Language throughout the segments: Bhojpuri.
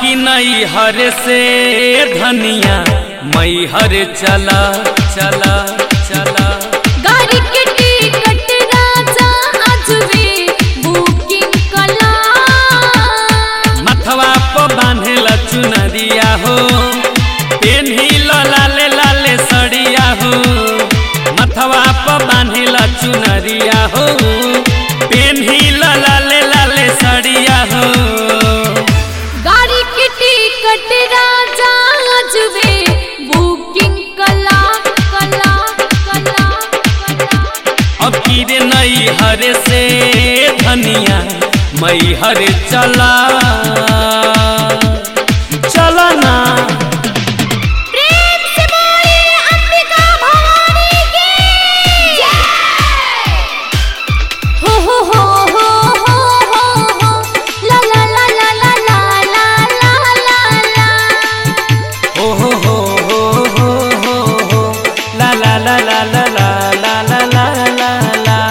की नई हर से धनिया मई हर चला चला चला गाड़ी के टिकट राजा आजवे बुकिंग कला मथवा पर बांधेला चुनरिया हो पेन्ही लाले लाले सड़िया हो मथवा पर बांधेला चुनरिया हो पेन्ही लाले लाले सड़िया हो गाड़ी के टिकट राजा आजवे बुकिंग कला कला कला कला अब की रे नई हर से धनिया मई हर चला चला ना प्रेम से बोले अंबिका भवानी की जय हो हो हो हो हो हो हो ला ला ला ला ला ला ला ला ला ला हो हो हो हो हो हो हो ला ला ला ला ला ला ला ला ला ला ला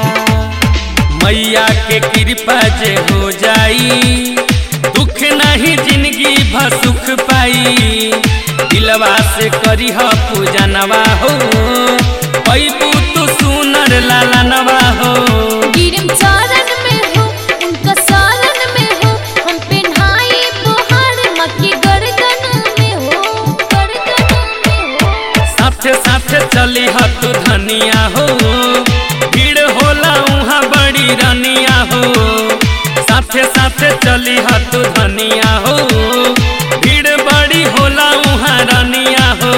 मैया के कृपा जे हो जाई दुख नहीं जिंदगी भर सुख पाई दिलवा से करी ह पूजनवा हो पैबू तू सुनर लालनवा हो गिरम चरण में हो उनका शरण में हो हम पे ढाई बुहार मक्की गर्दन में हो गर्दन में हो साथे साथे चली ह तू धनिया हो भीड़ होला उहाँ बड़ी रनिया हो साथे साथे चली ह तू धनिया हो भीड़ बड़ी होला उहाँ रनिया हो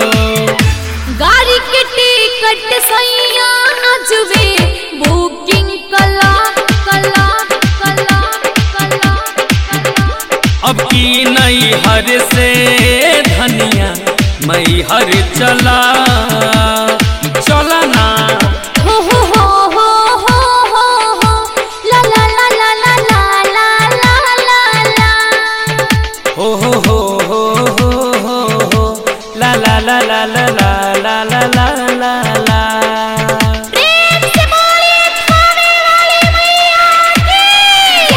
गाड़ी के टिकट सैया आजवे बुकिंग कला कला कला कला कला अब की नई हर से धनिया मई हर चला चला ना हो हो हो हो हो हो हो ला ला ला ला ला ला ला ला ला ला हो हो हो हो हो हो हो ला ला ला ला ला ला ला ला ला ला ला प्रेम से बोले खाने वाली मैया की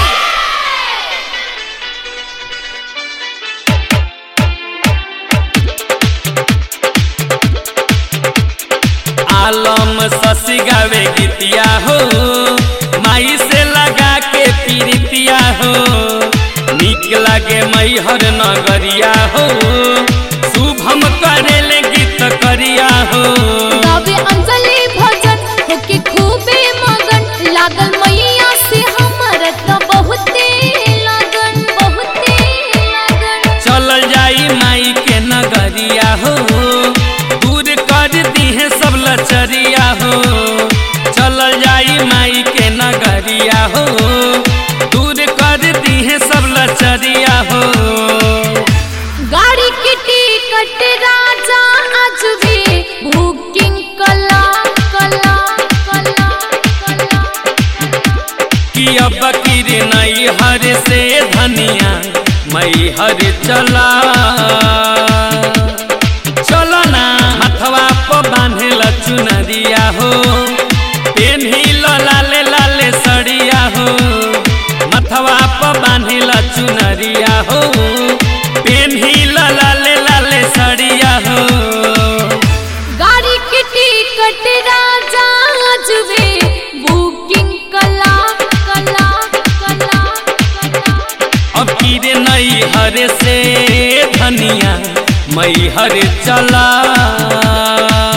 आलम शशि गावे गीतिया हो माई से लगा के पीरितिया हो निक लागे मई हर नगरिया हो शुभम करेले गीत करिया हो गावे अंजलि भजन होके खूबे मगन लागल मैया से हमर त बहुते लगन बहुते लगन चल जाई माई के नगरिया हो दूर कर दीहे सब लचरिया हो चल जाई माई के नगरिया हो दूर कर दीहे सब लचरिया हो गाड़ी के टिकट राजा आजवे बुकिंग कला कला कला कला कि अब किर नई हर से धनिया मई हर चला चलो ना मथवा पर बांधेला चुनरिया हो पेन्ही लाले लाले सड़िया हो मथवा पर बांधेला चुनरिया हो पेन्ही लाले लाले सड़िया हो गाड़ी के टिकट राजा आजवे बुकिंग कला कला कला कला अब की रे नई हर से धनिया मई हर चला